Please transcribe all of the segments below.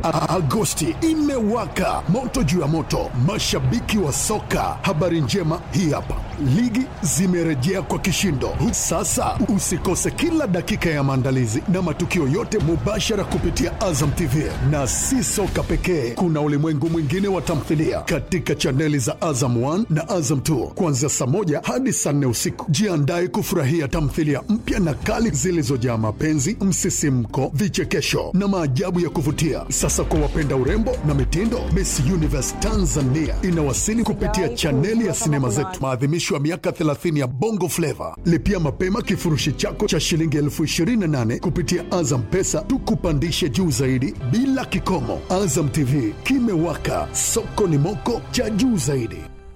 A- Agosti imewaka moto juu ya moto, mashabiki wa soka. Habari njema hii hapa, ligi zimerejea kwa kishindo. Sasa usikose kila dakika ya maandalizi na matukio yote mubashara kupitia Azam TV, na si soka pekee, kuna ulimwengu mwingine wa tamthilia katika chaneli za Azam 1 na Azam 2 kuanzia saa moja hadi saa nne usiku. Jiandae kufurahia tamthilia mpya na kali zilizojaa mapenzi, msisimko, vichekesho na maajabu ya kuvutia. Sasa kwa wapenda urembo na mitindo, Miss Universe Tanzania inawasili kupitia chaneli ya sinema zetu, maadhimisho ya miaka 30 ya Bongo Flava. Lipia mapema kifurushi chako cha shilingi elfu 28 kupitia Azam Pesa, tukupandishe juu zaidi bila kikomo. Azam TV kimewaka, soko ni moko cha juu zaidi.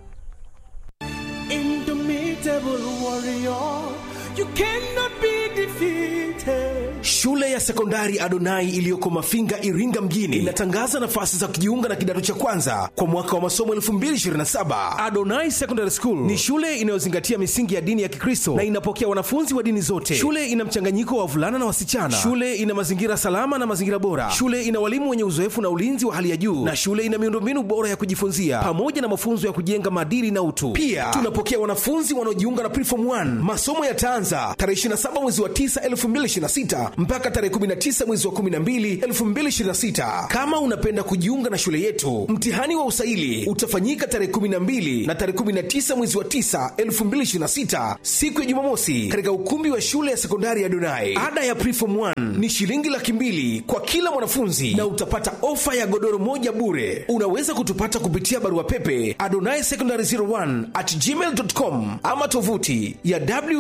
Indomitable warrior, you cannot be defeated. Shule ya sekondari Adonai iliyoko Mafinga, Iringa mjini inatangaza nafasi za kujiunga na kidato cha kwanza kwa mwaka wa masomo 2027. Adonai Secondary School ni shule inayozingatia misingi ya dini ya Kikristo na inapokea wanafunzi wa dini zote. Shule ina mchanganyiko wa wavulana na wasichana. Shule ina mazingira salama na mazingira bora. Shule ina walimu wenye uzoefu na ulinzi wa hali ya juu, na shule ina miundombinu bora ya kujifunzia pamoja na mafunzo ya kujenga maadili na utu. Pia tunapokea wanafunzi wanaojiunga na Preform 1. Masomo yataanza tarehe 27 mwezi wa 9 2026 mpaka tarehe 19 mwezi wa 12 2026. Kama unapenda kujiunga na shule yetu, mtihani wa usaili utafanyika tarehe 12 na tarehe 19 mwezi wa 9 2026, siku ya Jumamosi, katika ukumbi wa shule ya sekondari ya Donai. Ada ya Preform 1 ni shilingi laki mbili kwa kila mwanafunzi na utapata ofa ya godoro moja bure. Unaweza kutupata kupitia barua pepe adonai secondary 01 at gmail.com ama tovuti ya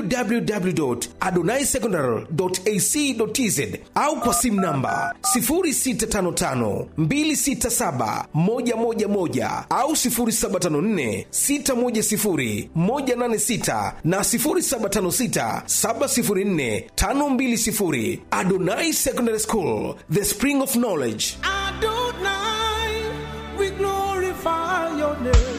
www.adonaisecondary.ac.tz au kwa simu namba 0655267111 au 0754610186 na 0756704520. Adonai Secondary School, the spring of knowledge. Adonai, we glorify your name.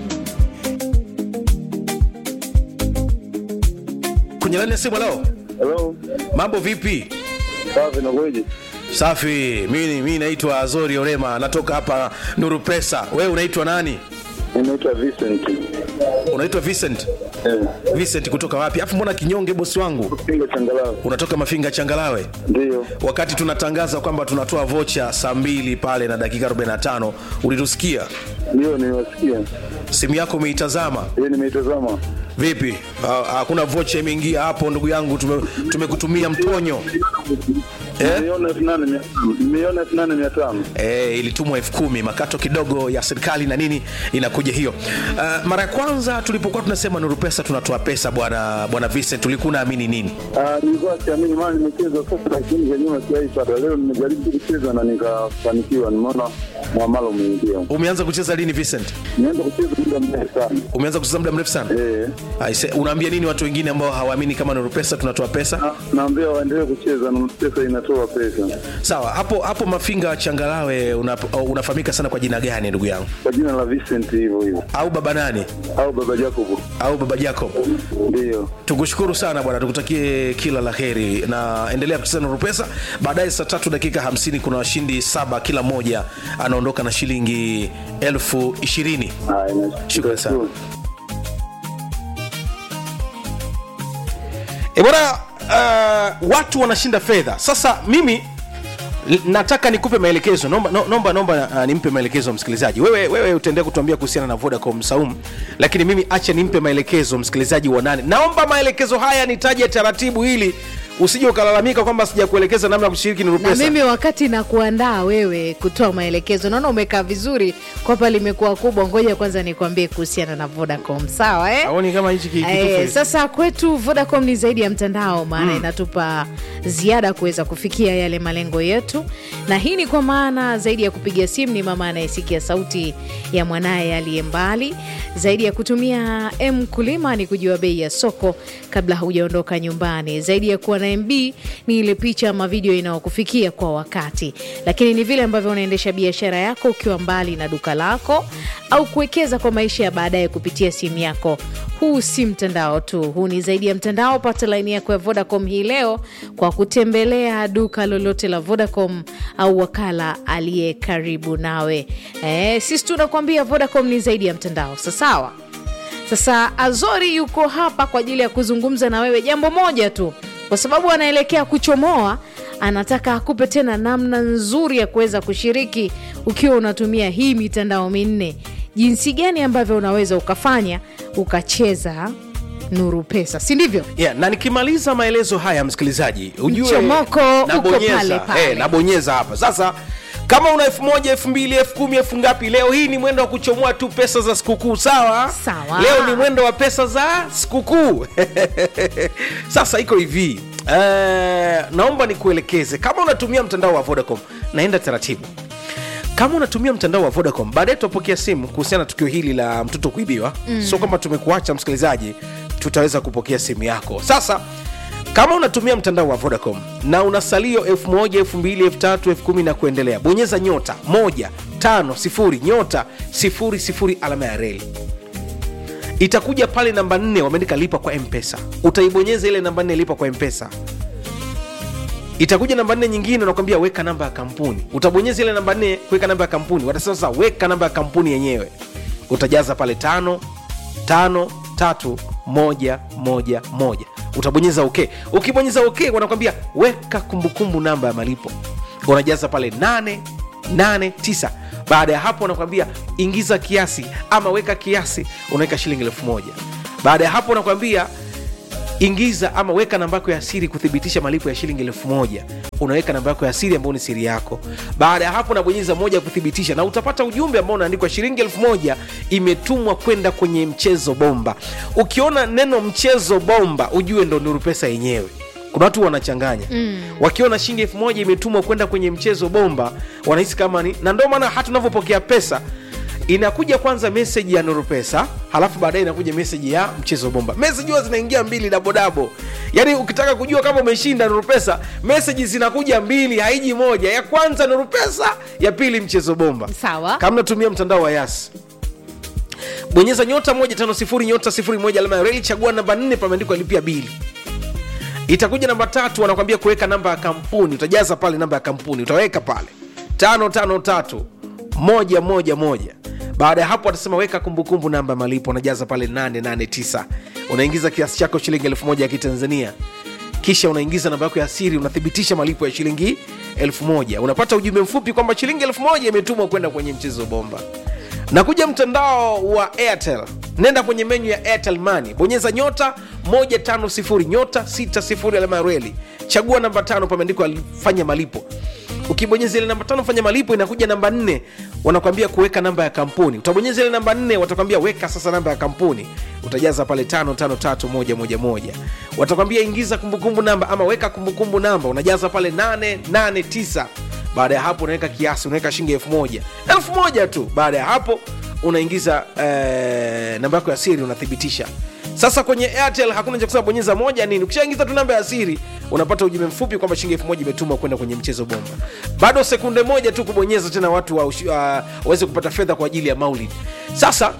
Kwenye laini ya simu leo, Hello, mambo vipi? safi nakueje? Safi, mimi mimi naitwa Azori Orema, natoka hapa Nuru Pesa. Wewe unaitwa nani? Ninaitwa Vincent. Unaitwa Vincent. Eh, Vincent kutoka wapi? Afu mbona kinyonge bosi wangu? Pingo changalawe. Unatoka Mafinga Changalawe. Ndio. Wakati tunatangaza kwamba tunatoa vocha saa mbili pale na dakika 45, ulitusikia? Ndio niwasikia. Simu yako umeitazama Yeye nimeitazama. vipi? Ha- Hakuna vocha imeingia hapo ndugu yangu, tume- tumekutumia mtonyo eh? Nimeiona elfu nane mia tano. Nimeiona elfu nane mia tano. e, ilitumwa elfu kumi makato kidogo ya serikali na nini inakuja hiyo uh, mara ya kwanza tulipokuwa tunasema nuru pesa tunatoa pesa bwana bwana Vincent ulikuwa unaamini nini Ah, nilikuwa siamini maana nimecheza sasa lakini za nyuma sijaipata. Leo nimejaribu kucheza na nikafanikiwa. Nimeona mwamalo umeingia. umeanza kucheza lini Vincent Nimeanza kucheza muda mrefu sana. umeanza kucheza muda mrefu sana Eh. Aise, unaambia nini watu wengine ambao hawaamini kama nuru pesa tunatoa pesa Na- Naambia waendelee kucheza na pesa inatoa pesa. sawa hapo hapo mafinga changalawe una, unafahamika sana kwa jina gani ndugu yangu Kwa jina la Vincent hivyo hivyo. au baba nani Au baba Jacob. au baba jacob Ndio. tukushukuru sana bwana tukutakie kila la heri na endelea kucheza na rupesa baadaye saa tatu dakika hamsini kuna washindi saba kila mmoja anaondoka na shilingi elfu ishirini Haya, nashukuru. Shukrani sana. e bwana uh, watu wanashinda fedha sasa mimi l- nataka nikupe maelekezo nomba no- nomba, nomba uh, nimpe maelekezo msikilizaji wewe, wewe utaendelea kutuambia kuhusiana na vodacom saum lakini mimi acha nimpe maelekezo msikilizaji wa nane naomba maelekezo haya nitaje taratibu ili usije ukalalamika kwamba sijakuelekeza namna ya kushiriki na nirupesa mimi wakati na kuandaa wewe kutoa maelekezo naona umekaa vizuri kwapa limekuwa kubwa ngoja kwanza nikwambie kuhusiana na vodacom sawa eh? aoni kama hichi ki- kitufe Eh, sasa kwetu vodacom ni zaidi ya mtandao maana inatupa ziada kuweza kufikia yale malengo yetu na hii ni kwa maana zaidi ya kupiga simu ni mama anayesikia sauti ya mwanaye aliye mbali zaidi ya kutumia m kulima ni kujua bei ya soko kabla haujaondoka nyumbani zaidi ya kuwa na na mb ni ile picha ama video inayokufikia kwa wakati lakini ni vile ambavyo unaendesha biashara yako ukiwa mbali na duka lako au kuwekeza kwa maisha ya baadaye kupitia simu yako huu si mtandao tu huu ni zaidi ya mtandao pata laini yako ya vodacom hii leo kwa kutembelea duka lolote la vodacom au wakala aliye karibu nawe e, sisi tunakuambia vodacom ni zaidi ya mtandao sasawa sasa azori yuko hapa kwa ajili ya kuzungumza na wewe jambo moja tu kwa sababu anaelekea kuchomoa anataka akupe tena namna nzuri ya kuweza kushiriki ukiwa unatumia hii mitandao minne jinsi gani ambavyo unaweza ukafanya ukacheza nuru pesa si ndivyo yeah, na nikimaliza maelezo haya msikilizaji ujue Mchomoko uko nabonyeza, pale pale. eh, nabonyeza hapa sasa kama una elfu moja elfu mbili elfu kumi elfu ngapi leo hii ni mwendo wa kuchomoa tu pesa za sikukuu sawa Sawa. leo ni mwendo wa pesa za sikukuu sasa iko hivi eh, naomba nikuelekeze kama unatumia mtandao wa vodacom naenda taratibu kama unatumia mtandao wa vodacom baadaye tutapokea simu kuhusiana na tukio hili la mtoto kuibiwa mm. sio kwamba tumekuacha msikilizaji tutaweza kupokea simu yako sasa kama unatumia mtandao wa vodacom na una salio 1 2 3 1 na kuendelea bonyeza nyota 1 5 0 nyota 00 alama ya reli itakuja pale namba 4 wameandika lipa kwa mpesa utaibonyeza ile namba 4 lipa kwa mpesa itakuja namba nne nyingine unakwambia weka namba ya kampuni utabonyeza ile namba nne kuweka namba ya kampuni watasema sasa weka namba ya kampuni yenyewe utajaza pale tano tano tatu moja moja moja utabonyeza ok ukibonyeza ok wanakwambia weka kumbukumbu namba ya malipo unajaza pale nane nane tisa baada ya hapo wanakwambia ingiza kiasi ama weka kiasi unaweka shilingi elfu moja baada ya hapo wanakwambia ingiza ama weka namba yako ya siri kuthibitisha malipo ya shilingi elfu moja unaweka namba yako ya siri ambayo ni siri yako baada ya hapo unabonyeza moja kuthibitisha na utapata ujumbe ambao unaandikwa shilingi elfu moja imetumwa kwenda kwenye mchezo bomba ukiona neno mchezo bomba ujue ndo nuru pesa yenyewe kuna watu wanachanganya mm. wakiona shilingi elfu moja imetumwa kwenda kwenye mchezo bomba wanahisi kama ni na ndio maana hata unavyopokea pesa inakuja kwanza meseji ya nuru pesa halafu baadaye inakuja meseji ya mchezo bomba meseji huwa zinaingia mbili dabodabo yaani ukitaka kujua kama umeshinda nuru pesa meseji zinakuja mbili haiji moja ya kwanza nuru pesa ya pili mchezo bomba Sawa. kama natumia mtandao wa yas bonyeza nyota moja tano sifuri nyota sifuri moja alama ya reli chagua namba nne pameandikwa lipia bili itakuja namba tatu wanakwambia kuweka namba ya kampuni utajaza pale namba ya kampuni utaweka pale tano tano tatu moja moja moja baada ya hapo watasema weka kumbukumbu namba ya malipo unajaza pale 889 unaingiza kiasi chako shilingi elfu moja ya kitanzania kisha unaingiza namba yako ya siri unathibitisha malipo ya shilingi elfu moja unapata ujumbe mfupi kwamba shilingi elfu moja imetumwa kwenda kwenye mchezo bomba nakuja mtandao wa airtel nenda kwenye menyu ya airtel money bonyeza nyota 150 nyota 60 alama ya reli chagua namba tano pameandikwa fanya malipo ukibonyeza ile namba tano fanya malipo inakuja namba nne wanakwambia kuweka namba ya kampuni utabonyeza ile namba nne watakwambia weka sasa namba ya kampuni utajaza pale tano tano tatu moja moja moja watakwambia ingiza kumbukumbu namba ama weka kumbukumbu namba unajaza pale nane nane tisa baada ya hapo unaweka kiasi unaweka shilingi elfu moja elfu moja tu baada ya hapo unaingiza eh, namba yako ya siri unathibitisha sasa kwenye airtel hakuna cha kusema bonyeza moja nini ukishaingiza tu namba ya siri unapata ujumbe mfupi kwamba shilingi elfu moja imetumwa kwenda kwenye mchezo bomba bado sekunde moja tu kubonyeza tena watu wa ushi- uh, waweze kupata fedha kwa ajili ya maulid sasa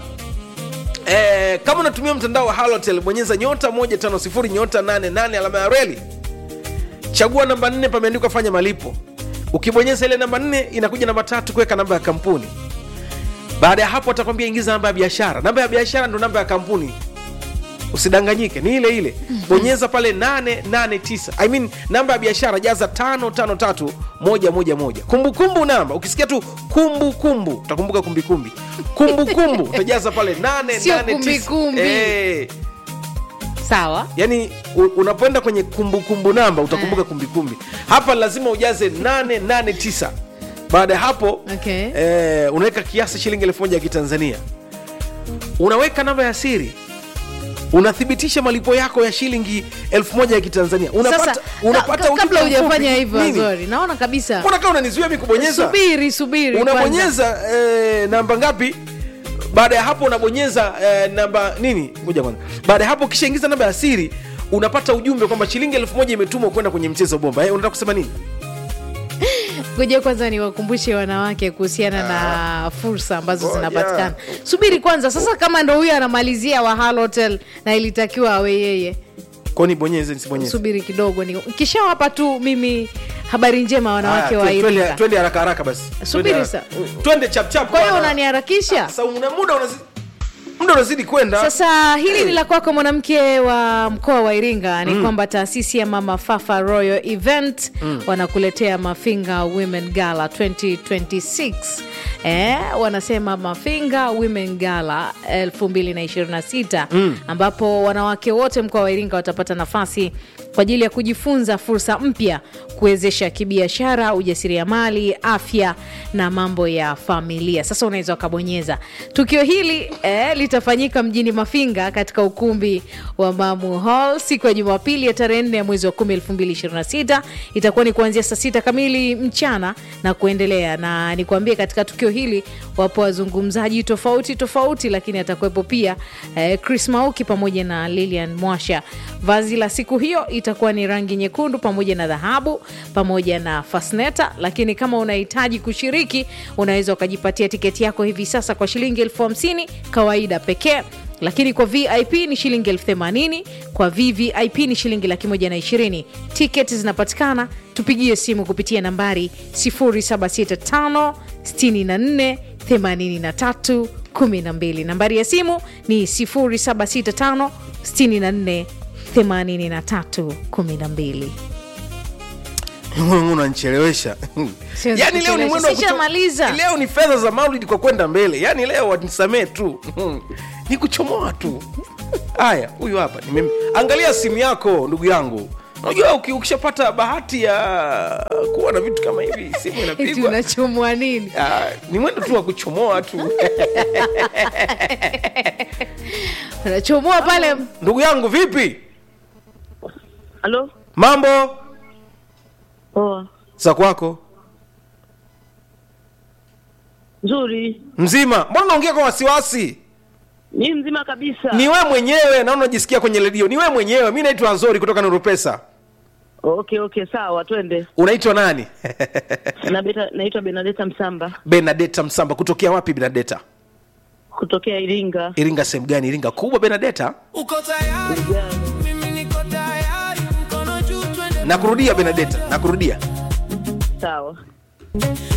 Eh, kama unatumia mtandao wa halotel bonyeza nyota 150 nyota 88 alama ya reli chagua namba nne pameandikwa fanya malipo ukibonyeza ile namba nne inakuja namba tatu kuweka namba ya kampuni baada ya hapo atakwambia ingiza namba ya biashara namba ya biashara ndo namba ya kampuni usidanganyike ni ile ile bonyeza pale 889 I mean, namba ya biashara jaza 553 moja moja moja kumbukumbu namba ukisikia tu kumbukumbu utakumbuka kumbikumbi kumbukumbu utajaza pale 889 Sio kumbikumbi. Eh, sawa yani u- unapoenda kwenye kumbukumbu namba utakumbuka kumbikumbi hapa lazima ujaze 889 baada ya hapo Okay. eh, unaweka kiasi shilingi elfu moja ya kitanzania unaweka namba ya siri unathibitisha malipo yako ya shilingi elfu moja ya kitanzania unapata, sasa unapata ka- ka- kabla ujumbe hujafanya mfupi. hivyo Nini? azori naona kabisa mbona kama unanizuia mi kubonyeza subiri subiri kwanza. unabonyeza eh, namba ngapi baada ya hapo unabonyeza eh, namba nini ngoja kwanza baada ya hapo ukishaingiza namba ya siri unapata ujumbe kwamba shilingi elfu moja imetumwa kwenda kwenye mchezo bomba eh, unataka kusema nini ngoja kwanza niwakumbushe wanawake kuhusiana na fursa ambazo Ngoja. zinapatikana subiri kwanza sasa kama ndo huyo anamalizia wa Halo hotel na ilitakiwa awe yeye kwani bonyeze nisibonyeze subiri kidogo ni kishawapa tu mimi habari njema wanawake Haya, wa twe- twende- Iringa twende haraka haraka basi Subiri Twende sa- haraka. twende chapchap kwa hiyo bwana. unaniharakisha Sasa una muda unazi muda unazidi kwenda sasa hili ni la kwako mwanamke wa mkoa wa iringa ni kwamba taasisi ya mama fafa royal event wanakuletea mafinga women gala 2026 Eh, wanasema mafinga women gala 2026 ambapo wanawake wote mkoa wa iringa watapata nafasi kwa ajili ya kujifunza fursa mpya kuwezesha kibiashara ujasiriamali afya na mambo ya familia sasa unaweza ukabonyeza tukio hili eh, litafanyika mjini mafinga katika ukumbi wa mamu hall siku ya jumapili ya tarehe 4 ya mwezi wa 10 2026 itakuwa ni kuanzia saa sita kamili mchana na kuendelea na nikuambie katika tukio hili wapo wazungumzaji tofauti tofauti lakini atakuwepo pia eh, chris mauki pamoja na lilian mwasha vazi la siku hiyo itakuwa ni rangi nyekundu pamoja na dhahabu pamoja na fasneta lakini kama unahitaji kushiriki unaweza ukajipatia tiketi yako hivi sasa kwa shilingi elfu hamsini kawaida pekee lakini kwa vip ni shilingi elfu themanini kwa vvip ni shilingi laki moja na ishirini tiketi zinapatikana tupigie simu kupitia nambari 0765 64 83 12 nambari ya simu ni 0765 64 83 12 unanichelewesha Siwezi yani leo ni kuchelewesha. mwendo wa kuto- Sishamaliza. leo ni fedha za maulidi kwa kwenda mbele yani leo wanisamee tu ni kuchomoa tu haya huyu hapa nimem... angalia simu yako ndugu yangu unajua uki- ukishapata bahati ya kuwa na vitu kama hivi simu eti inapigwa unachomwa nini Ah, ni mwendo tu wa kuchomoa tu unachomoa pale ndugu yangu vipi Halo? mambo Poa. za kwako Nzuri. mzima mbona unaongea kwa wasiwasi Ni mzima kabisa. ni we mwenyewe naona unajisikia kwenye redio ni we mwenyewe mi naitwa nzori kutoka nurupesa Okay, okay, sawa, twende. unaitwa nani Na beta, naitwa Benadeta Msamba benadeta msamba kutokea wapi benadeta kutokea Iringa. iringa sehemu gani iringa kubwa benadeta Uko tayari? Mimi niko tayari. Mkono juu twende nakurudia benadeta nakurudia Sawa.